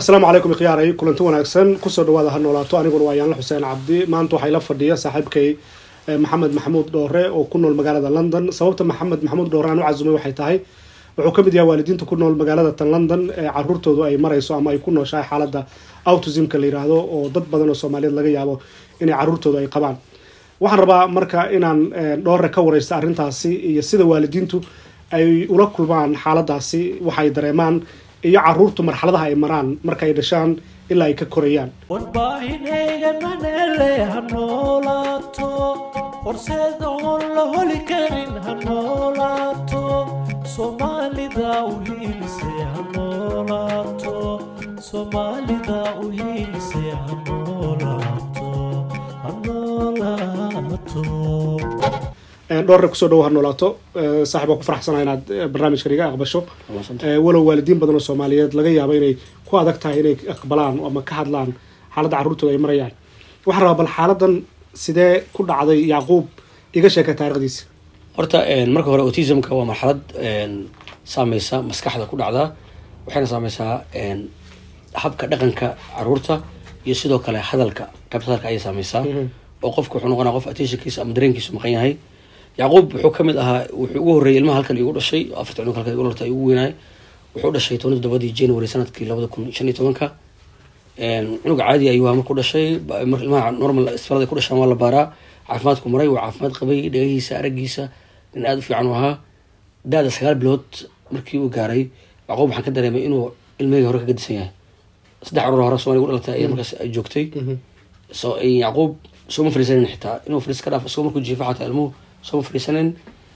asalaamu calaykum ikhyaaray kulanti wanaagsan kusoo dhawaada ha noolaato aniguna waa yaanla xuseen cabdi maanta waxaa ila fadhiya saaxiibkay maxamed maxamuud dhoore oo ku nool magaalada london sababta maxamed maxamuud dhoore aan u casumay waxay tahay wuxuu ka mid yahay waalidiinta ku nool magaalada tan london ee caruurtoodu ay marayso ama ay ku nooshahay xaaladda autismka la yiraahdo oo dad badan oo soomaaliyeed laga yaabo inay caruurtoodu ay qabaan waxaan rabaa marka inaan dhoore ka wareysta arrintaasi iyo sida waalidiintu ay ula kulmaan xaaladaasi waxay dareemaan iyo caruurtu marxaladaha ay maraan marka ay dhashaan ilaa ay ka korayaan warbaahinayga manele ha noolaato horseed oon la holi karin ha noolaato soomaalida u hiilise ha noolaato soomaalida u hiilise ha noolaato ha noolaato dhoorre kusoo dhawo ha noolaato saaxib waan ku faraxsanaha inaad barnaamijkan iga aqbasho walow waalidiin badan oo soomaaliyeed laga yaabo inay ku adag tahay inay aqbalaan ama ka hadlaan xaaladda carruurtooda ay marayaan waxaan rabaa bal xaaladan sidee ku dhacday yacquub iga sheeka taarikhdiisa horta marka hore autismka waa marxalad saameysa maskaxda ku dhacda waxayna saameysaa habka dhaqanka caruurta iyo sidoo kale hadalka qaybta hadalka ayay saameysaa oo qofka wuxuu noqonaa qof attentionkiisa ama dareenkiisu maqan yahay yacquub wuxuu kamid ahaa wuxuu ugu horreeyay ilmaha halkan igu dhashay afarta cunug halkan igu larta ugu weynaay wuxuu dhashay toban todobadii january sanadkii labada kun shan iyo tobanka cunug caadi ayuu ahaa markuu dhashay ilmaha normal isfarada ku dhashaan waa la baaraa caafimaadku maray waa caafimaad qabay dhagahiisa aragiisa nin aada u fiican u ahaa da-da sagaal bilood markii uu gaaray yacquub waxaan ka dareemay inuu ilmaheyga hore ka gadisan yahay saddex carur hore somalia gu dhalatay ayaa markaas joogtay so yacquub sooma fariisanin xitaa inuu fariis ka dhaaf isagoo markuu jiifa xataa ilmuhu sooma fariisanin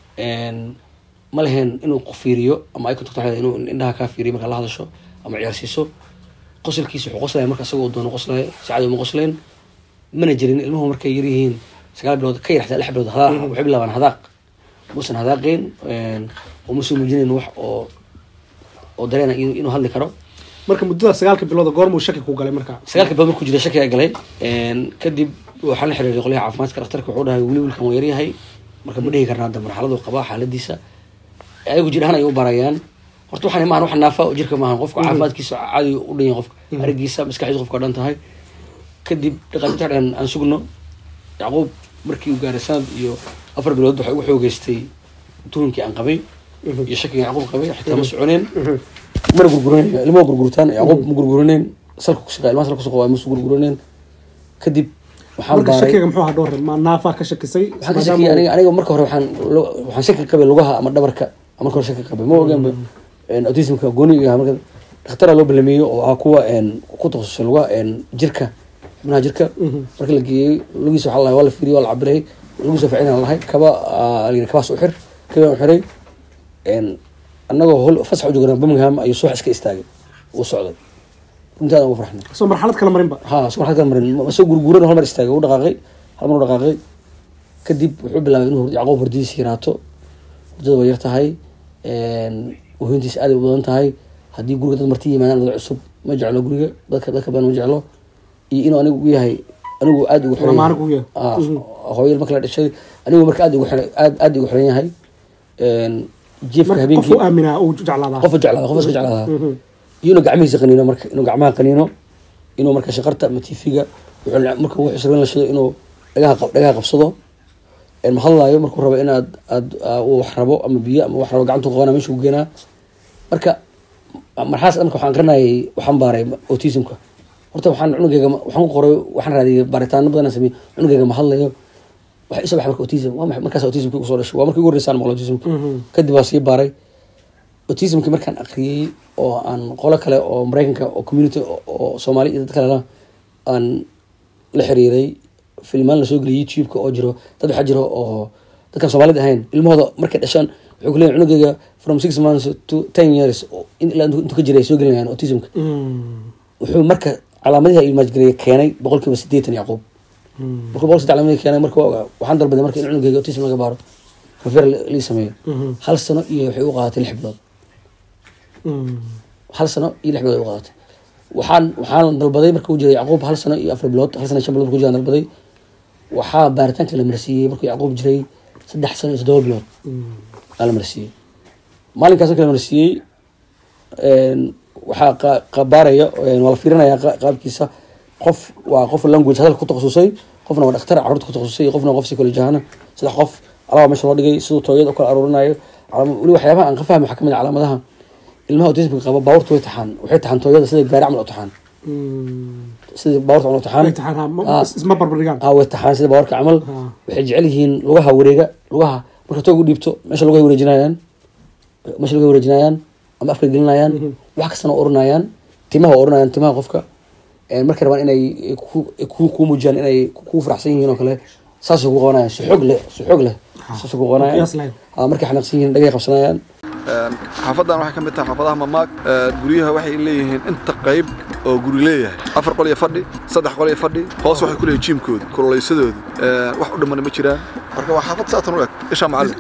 ma leheen inuu fiiriyo ama ay contact inuu indhaha kaa fiiriyo markaa la hadasho ama ciyaarsiiso qosolkiisa wuxuu qoslaya marka isagoo doono qoslaya saacad uma qosleen mana jirin ilmuhu markay yaryihiin sagaal bilood ka yar xataa lix bilood hadaaq waxay bilaabaan hadaaq muusan hadaaqeen oo muusan muujinayn wax oo oo dareena inuu hadli karo marka muddada sagaalka bilooda goormuu shaki ku galay marka sagaalka bilood markuu jira shaki a galay kadib waxaan la xiriiray qolyaha caafimaadka dhakhtarka wuxuu dhahay weli wilkan waa yaryahay marka ma dhihi karna hadda marxaladu qabaa xaaladiisa ayagu jir ahaan ay u barayaan horta waxaan maahan wax naafa jirka maahan qofka caafimaadkiisa caadi u dhan yahay qofka aragiisa maskaxdiisa qofka dhan tahay kadib dhaqaatiirta dhan aan sugno yacquub markii uu gaaray sanad iyo afar bilood waxay ugu xoogeystay tuhunkii aan qabay iyo shakigii yacquub qabay xitaa ma soconeen mana gurguraneen ilmaha gurgurtaan yacquub ma gurguraneen salka kusiqa ilmaha salka kusiqa waa masu gurguraneen kadib waxaan marka baaray shakiga muxuu ahaa dhoorre ma naafaa ka shakisay waxaan ka shakiyay aniga aniga marka hore waxaan lo- waxaan shaki qabay lugaha ama dhabarka aan marka hore shaki qabay ma ogaanba autismka gooni yahay marka dhakhtaraa loo balameeyo oo ah kuwa ku takhasusay lugaha jirka xubnaha jirka marka la geeyey lugiisa waxaa la waa la fiiriyay waa la cabiray lugiisa ficina lahay kaba aa la yidhi kabaas u xir kabaan u xiray annagoo hol fasax u joognaa birmingham ayuu subax iska istaagay uu socday runtii aad ugu farxnay soo marxalad kala marinba ha soo marxalad kala marin ma soo gurguran hal mar istaagay u dhaqaaqay hal mar u dhaqaaqay kadib wuxuu bilaabay inuu yacquub hurdadiisa yaraato hurdada waa yar tahay uhintiisa aad ay u badan tahay haddii guriga dad marti yimaadaan dad cusub ma jeclo guriga dadka dadka badan ma jeclo iyo inuu anigu u yahay anigu aad ugu xiran Lamaane kugu yahay. Ah, hooyada marka la dhashay anigu marka aad ugu xiran aad aad ugu xiran yahay jiefka marka habeenkii qofuu aaminaa uu jeclaadaa qofa jeclaada qofa iska jeclaada Mhm. iyo inuu gacmihiisa qaniino marka inuu gacmaha qaniino inuu marka shaqarta ama tifiga wuxuu la- marka wuxuu isra in la shido inuu dhagaha qab- dhagaha qabsado een ma hadlaayo markuu rabo inaad aad aa, uu wax rabo ama biyo ama wax rabo gacantu qabanaa meesha u geenaa marka marxaas marka waxaan garanayay waxaan baaray autismka horta waxaan cunugeyga ma- waxaan ku qoray waxaan raadiyay baaritaano badan aan sameeyey cunugeyga ma hadlayo waxa isa baxa marka autism waa maxay markaas autismka kusoo dhashay waa markii ugu horreysaan maqlo autismka kadib waa sii baaray autismki markaan aqriyey oo aan qolo kale oo mareykanka oo community oo- oo soomaali iyo dad kalena aan la xiriiray filmaan lasoo geliyay youtube-ka oo jiro dad waxaa jiro oo dadkaan soomaalida ahayn ilmahooda markay dhashaan wuxuu ku leeyahay cunugeyga from six months to ten years oo in ilaa intuu intuu ka jiray ay soo gelinayaan autismka wuxuu marka calaamadihi ay imaajgareeye keenay boqol kiiba sideetan yacquub markuu boqol saddex calaamadihi keenay marka waa- waxaan dalbaday marka in cunugeyga autism laga baaro refer lii sameeyo hal sano iyo waxay u qaadatay lix bilood hal sano iyo lix bilood ay u qaadatay waxaan waxaan dalbaday marka uu jiray yacquub hal sano iyo afar bilood hal sano iyo shan bilood markuu jiraan dalbaday waxaa baaritaanka la marsiiyey markuu yacquub jiray saddex sano iyo toddoba bilood aa la marsiiyey maalinkaas marka la marsiiyey waxaa qa- qabaaraya een, waa la fiirinaya qa- qaabkiisa qof waa qof language hadalka ku takhasusay qofna waa dhakhtar carruurta ku takhasusay qofna waa qof psychology ahaan saddex qof alaba meesha loo dhigay siduu tooyada u kala aruurinayo calaam- weli waxyaabaha aan ka fahmi waxaa kamid ah calaamadaha ilmaha autismka qaba baabuurta way taxaan waxay taxaan tooyada sida gaari camal u taxaan sida baabuurta camal u taxaan imtixaan ha, ma- Ah. isma barbardhigaan ah way taxaan sida baabuurka camal Ah. waxay jecel yihiin lugaha wareega lugaha marka toog u dhiibto meesha lugahay wareejinayaan meesha lugahay wareejinayaan ama afka gelinayaan wax kastana waa oranayaan timaha waa oranayaan timaha qofka Een, markay rabaan inay ku- ku ku muujiyaan inay ku faraxsan yihiin oo kale saasay ku qabanayaan si xoog leh si xoog leh saasay ku qabanayaan qiyaas lahayn. Ah, markay xanaaqsan yihiin dhagay qabsanayaan xaafadan waxay ka mid tahay xaafadaha mamaag Ee, guryaha waxay leeyihiin inta qayb oo guri leeyahay afar qol iyo fadhi saddex qol iyo fadhi hoos waxay ku leeyihin jiimkooda kululaysadooda Ee, wax u dhamana ma jiraan marka waa xaafad saatan u eg isha macallin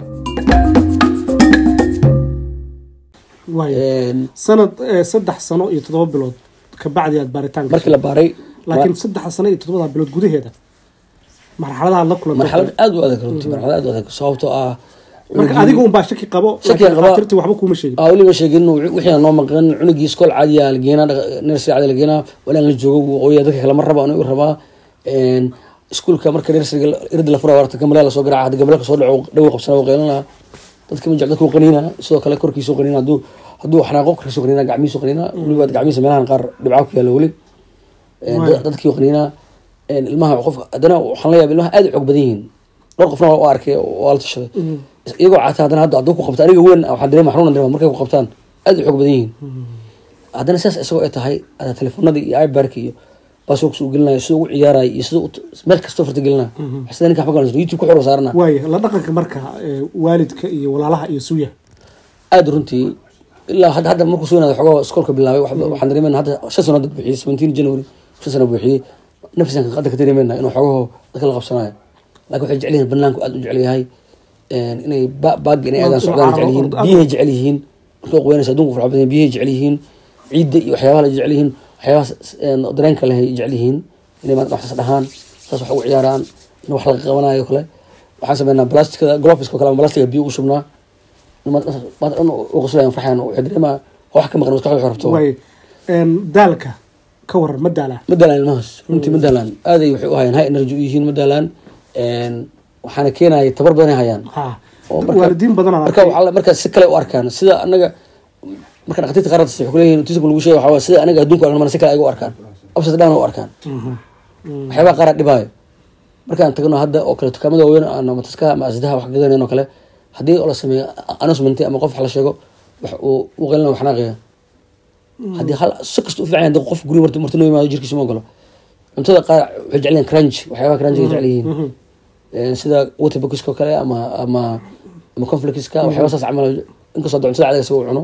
waayo Een, sanad eh, saddex sano iyo toddoba bilood kabacdi aad baaritaan markii la baaray laakiin saddex sano iyo toddobada bilood gudaheeda marxaladaha la kulantay marxalad aad u adag runtii marxalad aad u adag sababtoo ah marka adiga un baa shaki qabo Shaki laakiin qaba. dhakhaatiirtii waxba kuuma sheegin aa weliba sheegin wixii noo maqan cunugii iskool caadiya la geenaa nursery caadiya la geenaa walaan la joogo wuu ooya dadka kale ma raba anigu rabaa Een, iskuulka marka nurseryga irda la fura warta gambalea lasoo garaaca hadda gambale kasoo dhaco dhawi qabsana wuu qeylana dadka ma jecel dadka wuu qaniina sidoo kale korkiisu qaniina hadduu hadduu xanaaqo korkiisu qaniina gacmihiisu qaniina weliba gacmihiisa meelahan qaar dhibcaa ku yaalla weli Een, Waayo. dadkii wuu qaniina Een, ilmaha qofka haddana waxaan la yaaba ilmaha aad u xoog badan yihiin dhowr qofna waa arkay waa la tashaday iyagoo cata haddana hadda hadduu ku qabto aniga weyn waxaan dareema xanuunan dareema markay ku qabtaan aad u xoog badan yihiin haddana sidaas isagoo ay tahay ada telefoonadii iyo ibarka iyo baasworks uu gelinayo siduu ugu ciyaarayo iyo siduu u- meel kastoo farta gelinayo sida ninka waxba galan youtube ku xor saarana waayo la dhaqanka marka eh, waalidka iyo walaalaha iyo suya aad runtii ilaa hadda hadda markuu soo yinaado xogoo iskoolka bilaabay waxba- waxaan dareemayna hadda shan sano dad buuxiyey seventeen january shan sano buuxiyey nafisaan hadda ka dareemayna inuu xogaho dadka la qabsanayo laakiin waxay jecel yihiin banaanku aad u jecel yahay Een, inay ba- baagga inay aadaan Waa- socdaan waa- jecel yihiin waa- biyahay jecel yihiin markay quweynaysa adduunku farxa badan yahay, biyahay jecel yihiin ciidda iyo waxyaabaha la jecel yihiin waxyaabaha s- een, dareenka leh ay jecel yihiin inay maanta waxsaas dhahaan saas wax ugu ciyaaraan in wax laga qabanayo o kale waxaan sameynaa blastikada glofiska o kale ama blastiga biyo ugu shubnaa maanta dhan u qoslayan farxayan waxay dareemaa wax ka maqan maskaxda waxay rabto waayo Een, daalka ka waran ma daalaa ma daalaan ilmahaas runtii ma daalaan aaday waxay u hayaan high energy u yihiin ma daalaan Een, waxaana keenaya tabar badan ay hayaan ha oo marka- waalidiin badan aan marka arkay waxaa la- marka si kale u arkaan sida anaga marka dhakhaatiirta qaarada waxay kuleeyihin autism lagu sheega waxaa waaye sida anaga adduunka arkan si kale ay u arkaan opposite down u arkaan waxyaabaha qaar dhibaayo markaan tagno hadda oo kale dukaamada waaweyn ama mataskaha ama asdaha wax gadanayn oo kale haddii la sameeyo announcement ama qof wax la sheego wax uu u qeylina wax naaqaya haddii hal si kasta u fiican yahay, haddii qof guri marti marti noo yimaado jirkiisa ma ogolo cuntada qaar waxay jecel yihiin crunch waxyaabaha crunchiga jecel yihiin Een, sida waterbuckiska oo kale ama ama ama conflictska waxyaaba saas camal inkastoo hadda cuntada cadaga isaga u cuno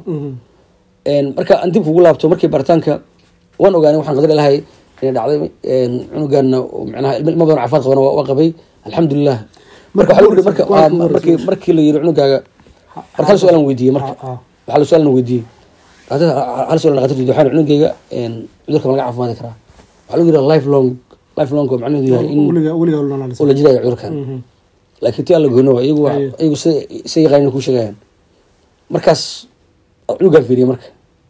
Een, marka aan dib kugu laabto markii baritaanka waan ogaanay waxaan qadar ilahay inay dhacday een, cunugaana oo macnaha ilmo ilmo badan oo caafimaad qabana waa waa qabay alxamdulilah marka waxaa lagu yidhi marka Waa waa- ku wareysan. markii markii la yidhi cunugaaga marka hal su-aalan weydiiyey marka Ah, ah. waxaa la su-aalan weydiiyey Dhakhaatiirta- hal su-aalan dhakhaatiirtu weydiiyey, waxaan cunugayga een, cudurka ma laga caafimaadi karaa waxaa lagu yidhi life long life long oo macnaheedu yahay in weliga weliga ulnanaalisa oo la jirayo cudurkan laakiin ti alla goyno waa iyagu waa- Ayo. iyagu si si yaqaanin ku sheegayaan markaas cunugaan fiiriye marka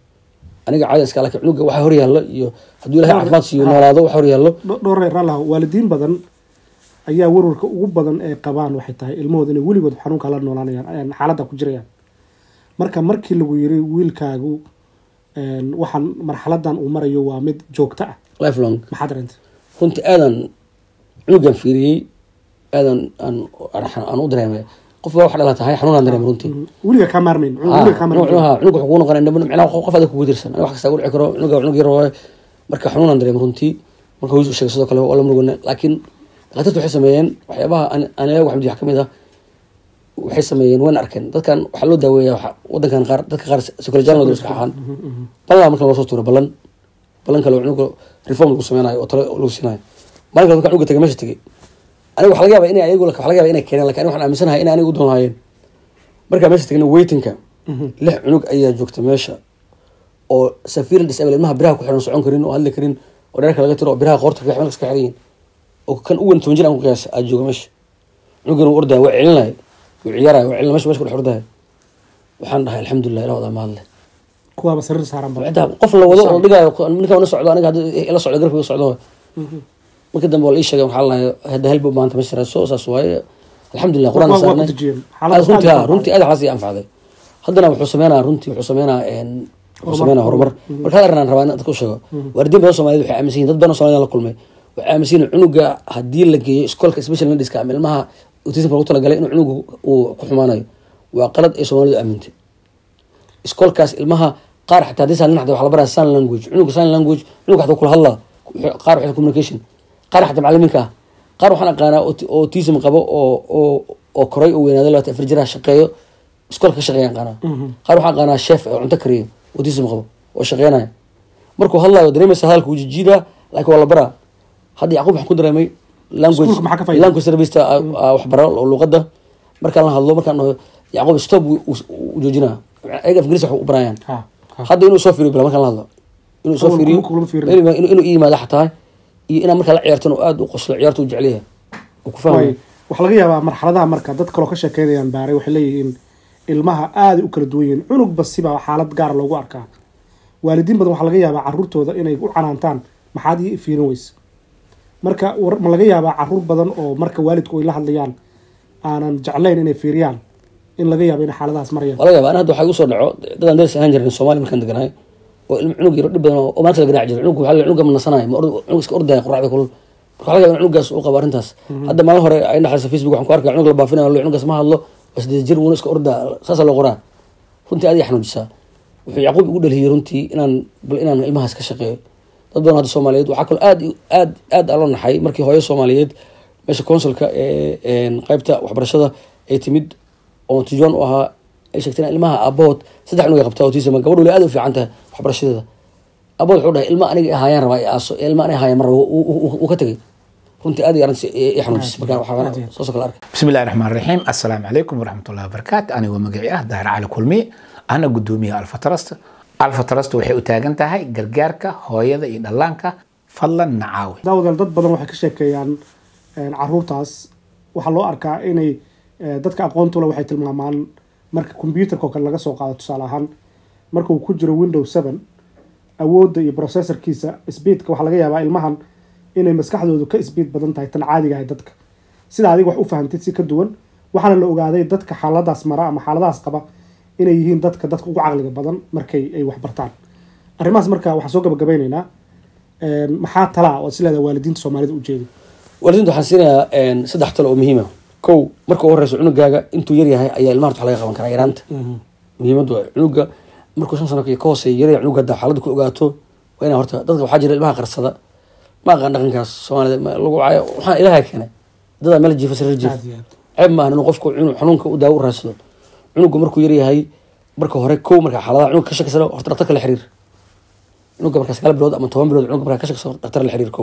aniga caadi iska laakiin cunuga waxa hor yaallo iyo hadduu ilahay Dhowr- caafimaad siiyo ha. noolaado waxa hor yaallo dhowr reer raallah waalidiin badan ayaa warwarka ugu badan ee qabaan waxay tahay ilmahooda inay weligood xanuunka la noolaanayaan ayaan xaaladda ku jirayaan marka markii lagu yiri wiilkaagu een, waxaan marxaladan uu marayo waa mid joogto ah life long maxaa dareentay runtii aadan cunugan fiiriyey aadan aan aan- aan u dareemay qof baa wax dhala tahay xanuunaan dareemay runtii weliga kaa maarmayn Ah, weliga kaa cunug maarmayn cunug wuxuu kugu noqonaya indhaban micnaha qof qof adag kugu dirsan aniga wax kasta ugu dhici karo cunuga cunug yar waaye marka xanuunaan dareemay runtii marka hooyis u sheegay sidoo kale waa la murugana laakiin dhakhaatiirtu waxay sameeyeen waxyaabaha aan aan ilaahi waxmid wax ka mid ah waxay sameeyeen waan arkeen dadkan waxaa loo daaweeyaa waxa- wadankan qaar dadka qaar psychologiyan loo iska xaxaan balan marka loo soo tuuro balan balan kale oo cunuga reform lagu sameynayo oo talo lagu siinayo maalin kale marka cunuga tagay meesha tagay aniga waxa laga yaaba inay ayagu waxa laga yaaba inay keeneen laakiin aniga waxaan aaminsanahay inay aniga u doon lahaayeen markaa meesha tagna waitingka lix cunug ayaa joogta meesha oo safiir disable ilmaha biraha ku xiran socon karin oo hadli karin oo dheerka laga tiro oo biraha qoorta kaga iska xiran yihiin oo kan u weyn toban jir aan ku qiyaasa aad jooga meesha cunugan uu ordaya waa celinaya wuu ciyaaraya waa celina meesha meesha ku dhex ordaya waxaan dhahay alxamdulilah ilah wadaa mahadle kuwaaba sariir saaran ba xitaa qof la wado oo dhigaayo ninka na socdo aniga hadda ila socdo garabka socdo marka dambe waa la ii sheegay waxaa lahay hadda helba maanta ma shirayso saas waaye alxamdulilah quraan Waa- waa ku saarnay dejiyeen. Aad Xaaladda runtii aad ha u runtii aad waxaas ii anfacday haddana wuxuu sameynaa runtii wuxuu sameynaa een, wuxuu Horumar. sameynaa horumar marka hal arrin aan rabaa in dadka u sheego waalidiin badan Soomaaliyeed waxay aaminsan yihiin dad badan oo Soomaaliyeed la kulmay waxay aaminsan yihiin cunuga haddii la geeyo iskoolka special needska ama ilmaha autism lagu talagalay inuu cunugu uu ku xumaanayo waa qalad ay Soomaalidu aamintay iskoolkaas ilmaha qaar xataa haddii saan dhinaxda waxa la baraa sign language cunuga sign language cunuga xataa kula hadlaa qaar waxay communication qaar xataa macalimiinka ah qaar waxaan aqaanaa ot- autism qabo oo oo oo koray oo weynaaday labaatan afar jiraha shaqeeyo iskoolka ka shaqeeya aqaanaa qaar waxaan aqaanaa chef oo cunto kariyo autism qabo oo shaqeynaya markuu hadlayo dareemaysa hadalka wuu jijiidaa laakiin waa la baraa hadda yacquub waxaan ku dareemay language Iskuulka maxaa ka faa'iiday? language service waxbaro oo luqadda markaan la hadlo markaan dhaho yacquub stop wuu- wuu wuu joojinaa ayaga afgariis wax u barayaan Ha, ha. hadda inuu soo fiiriyo bila markaan la hadlo inuu soo Awal fiiriyo kuma- kuma fiirin. inuu inuu- inuu ii yimaado xataa iyo inaan markaa la ciyaartan oo aada u qoslo ciyaarta u jecel yahay uu ku Waay, fahmayo waxaa laga yaabaa marxaladaha marka dad kaloo ka sheekeynayaan baaray waxay leeyihiin ilmaha aaday u kala duwan yihiin cunug basiba xaalad gaara loogu arkaa waalidiin badan waxaa laga yaabaa caruurtooda inay u canaantaan maxaad ii fiirin weyse marka war- ma laga yaabaa caruur badan oo marka waalidku ay la hadlayaan aanan jeclayn inay fiiriyaan in laga yaabo inay xaaladahaas marayaan waa laga yaaba ana hadda waxaa igu soo dhaco dadaan daris ahaan jirin soomaali markaan deganahay oo ilmo cunug yaro dhib badan oo oo maanta la garaac jiro cunug waxaa la cunuga ma nasanayo ma orda- cunug iska ordaya quraacda kulul marka waxaa laga yaaba in cunugaas uu qabo arrintaas hadda maalin hore ay dhexaysa facebook waxaan ku arkaya cunug la baafinayo lo cunugaas ma hadlo waa sideed jir wuuna iska ordaa saasaa loo qoraa runtii aad ii xanuujisaa wuxuu yacquub igu dhalhiyey runtii inaan bal inaan ilmahaas ka shaqeeyo dad badan hadda soomaaliyeed waxaa kaloo aad aad aad aan loo naxay markii hooyo soomaaliyeed meesha consulka ee een, qaybta waxbarashada ay timid oo tijoon u ahaa ay sheegtay in ilmaha aabahood saddex cunug ay qabtaa autism gabadhu wali aad u fiican tahay waxbarashadeeda aabahood wuxuu dhahay ilma aniga ahaayaan rabaa i aaso ilma aniga ahaayaan mar raba uu- uu uu ka tegay runtii aad iyo arrintaas i xanuujisay marka waxaa soo kala arkay بسم الله الرحمن الرحيم السلام عليكم ورحمة الله وبركاته أنا ومقعي أه داهر على كلمي أنا قدومي ألفا ترست ألفا ترست وحي أتاقن تاهي قرقاركا هويدا إدلانكا فضلا نعاوي daawadaal dad badan waxay ka sheekeeyaan een, caruurtaas waxaa loo arkaa inay eh, dadka aqoontula waxay tilmaamaan marka computerka oo kale laga soo qaado tusaale ahaan marka uu ku jiro window seven awoodda iyo processorkiisa speedka waxaa laga yaabaa ilmahan inay maskaxdoodu ka speed badan tahay tan caadiga ahay dadka sida adiga wax u fahantid si ka duwan waxaana la ogaaday dadka xaaladaas mara ama xaaladahaas qaba inay yihiin dadka dadka ugu caqliga badan markay ay wax bartaan arrimahaas marka waxaan soo gabagabeyneynaa een, maxaa talaa oo isleedahay waalidiinta soomaalida ujeedi waalidiinta waxaan siinayaa een, saddex talo oo muhiima kow marka ugu horeyso cunugaaga intuu yar yahay ayaa ilmaha wax laga qaban karaa yaraanta muhiimadu waa cunuga markuu shan sano ka hooseeya yaraya cunuga hadda xaaladda ku ogaato waa inaa horta dadka waxaa jira ilmaha qarsada ma aqaan dhaqankaas soomaalida ma- lagu caayo waxaan ilaaha keenay dadaa meel jiifa sariir jiif Aad iyo aad. ceeb maahan inuu qofku cunug xanuunka u daawo u raadsado cunuga markuu yar yahay marka hore kow marka xaaladaha cunuga ka shakisana horta dhaqtarka la xiriir cunuga marka sagaal bilood ama toban bilood cunuga marka ka shakiso dhaqtar la xiriir kow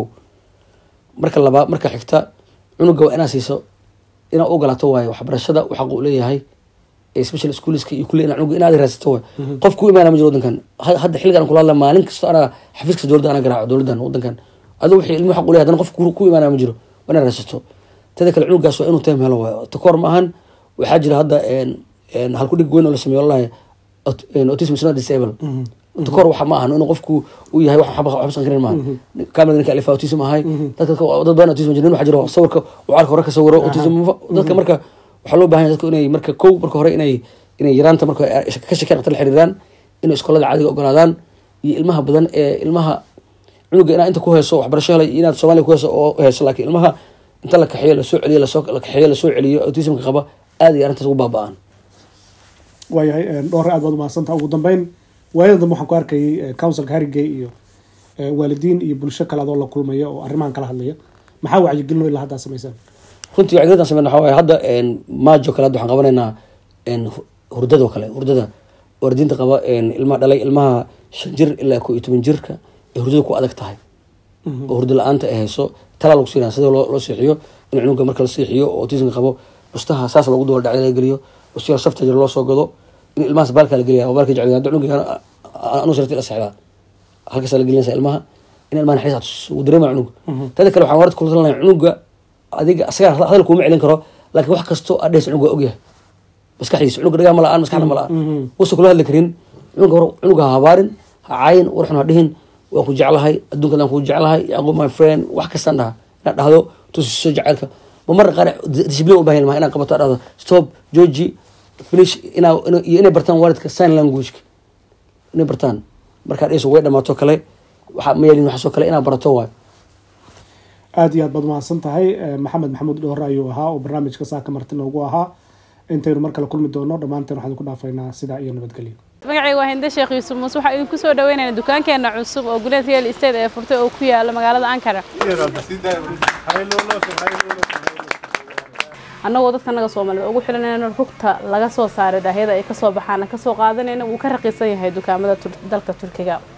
marka labaa marka xigta cunuga waa inaa siiso inaa u ogolaato waayo waxbarashada uu xaq u leeyahay ee special schoolska iyo kulle inaa cunuga inaad raadsato waay qof ku imaana ma jiro wadankan Ha- hadda xilligan aan kula hadla maalin kasta anaa xafiis kasta dowladda anaa garaaco dowladdan wadankan aduu wixii ilmuhu xaq u leeyahay haddana qof ku ku imaana ma jiro waa inaad raadsato teda kale cunugaas waa inuu time helo waayo takoor ma ahan waxaa jira hadda een een halku dhig weyn oo la sameeyo wallahi aut- een autism is not disable takoor waxa ma ahan inuu qofku uu yahay wax waxba waxba san karin maaha kamida ninka alifa autism ahay dadka ka- dad badan autism jirin waxaa jiro sawirka wacaalka hore ka sawiro autism dadka marka waxaa loo baahan yahay dadku inay marka kow marka hore inay inay yaraanta marka ay ka shakeen dhaqtar la xiriiraan inay iskoolada caadiga ogolaadaan iyo ilmaha badan ee ilmaha cunuga inaad inta ku hayso waxbarasho helay iyo inaad soomaaliya ku hayso oo hayso laakiin ilmaha inta la kaxeeyo lasoo celiyo lasoo la kaxeeyo lasoo celiyo autismka qaba aad iyo arrintaas ugu baaba'an waayahay een, dhowr aad baad umahadsantaha ugu dambeyn waayada dambe waxaan ku arkayay eh, councilka harigay iyo eh, waalidiin iyo bulsho kale adoo la kulmaya oo arrimahan kala hadlaya maxaa wacyigelino ilaa haddaa samaysaan runtii wacyigelintan sameyna waxaa waaye hadda een, maajo kale hadda waxaan qabanaynaa een, hu- hurdada oo kale hurdada waalidiinta qaba een, ilmaha dhalay ilmaha shan jir ilaa koo iyo toban jirka ee hurdada ku adag tahay oo hurdo la-aanta ay hayso talaa lagu siinaya sida loo loo seexiyo in cunuga marka la seexiyo oo autismka qabo bustaha saas loogu duba dhacda laga geliyo bustiya safta jir loo soo gado in ilmahaas baalka la geliya oo baalka jecel hadda cunuga anu sirti la seexdaa halkaasaa la gelinaysa ilmaha in ilmaha naxariis uu dareema cunuga tada kale waxaan warad kula talinaya cunuga adiga asaga hadal kuuma celin karo laakiin wax kastoo adheys cunuga waa ogyahay maskaxdiisa cunuga dhagaa ma la-aan maskaxda ma la-aan wuusa kula hadli karin cunuga hor cunuga ha habaarin ha caayin warxun ha dhihin waan ku jeclahay adduunkan aan ku jeclahay yaqub my friend wax kastaan dhaha inaad dhahdo tusiso jacaylka ma marra qaar discipline u baahan maha inaad qabato aad dhahdo stop georgi finish inaa ina- iyo inay bartaan waalidka sign languageka inay bartaan markaad dhayso way dhamaato kale waxa ma yeelin waxaasoo kale inaad barato waayo aada iyo aad baad mahadsan tahay Eh, maxamed maxamuud dhoore ayuu ahaa oo barnaamijka saaka marti noogu ahaa intaynu mar kale kulmi doono dhammaanteen waxaan ku dhaafaynaa sidaa iyo nabadgelyo magacayga waa hinde sheekh yuusuf muuse waxaa idinku soo dhaweynaynaa dukaankeena cusub oo guleed real estate ee furtay oo ku yaala magaalada ankara annagoo dadka naga soomaalida ugu xilanayna rugta laga soo saaray daahyada ay kasoo baxaana kasoo qaadanayna wuu ka raqiisan yahay dukaamada Tur- dalka turkiga